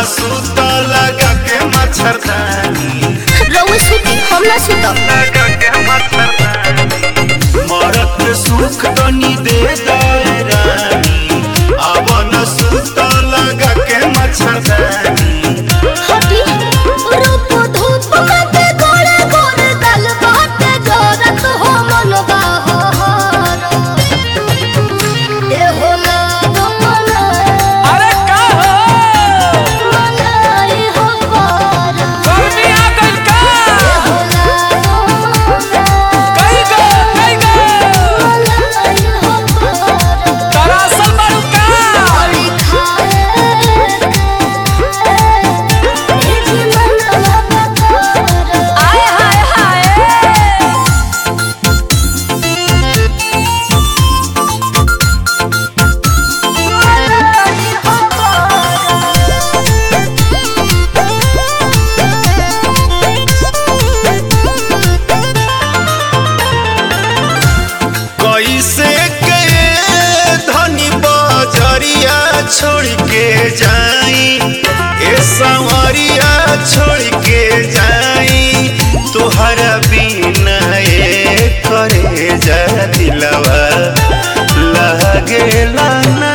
सूत लगा के मच्छरदानी रउआ सुती हम ना सुतब लगा के मच्छरदानी मरत के सुख तनी दे दे रानी अब न सूत लगा के मच्छरदानी हटी रूप धूप कते गोरे गोरे दल बाटे जरत हो मनवा हर ए हो ना गमना अरे का हो मनाई हो पार गर्मी आ गइल का ए हो ना गमना कई गो कई गो मनाई हो पार दरअसल बारू का बड़ी खाए ए जी मनवा बकार आय हाय हाय मनाई हो पार कैसे के धनी बजरिया छोड़ के जाई ए संवरिया छोड़ के जाई तोहरा बिना ए करे जा दिलवा लागेला ना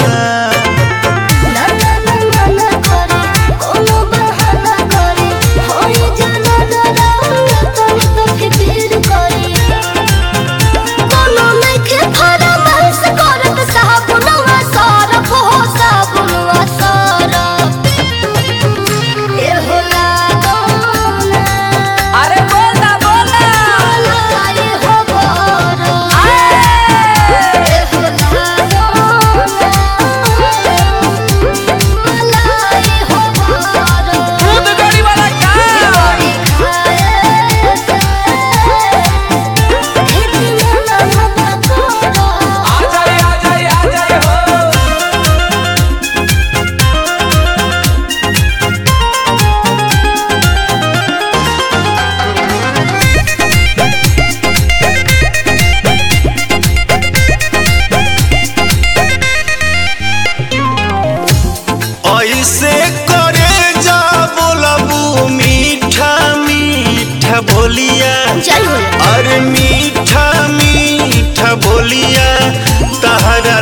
ना ना ना मना करे कोनो बहाना करे होई जाना डरावना तनी तो फिकिर करे कोनो नइखे फरमाइश करत साबुनवा सरफ हो साबुनवा सरफ ए हो लागोना अरे बोला बोला लाई हो बरफ आय ए हो लागोना लाई हो बरफ दूध गड़ी वाला का बड़ी खाए खेती में ना पकोड़ा आ जाए आ जाए आ जाए हो ऐसे करे जा बोलबू मीठा मीठा बोलिया जय हो अरे मीठा मीठा बोलिया तहरा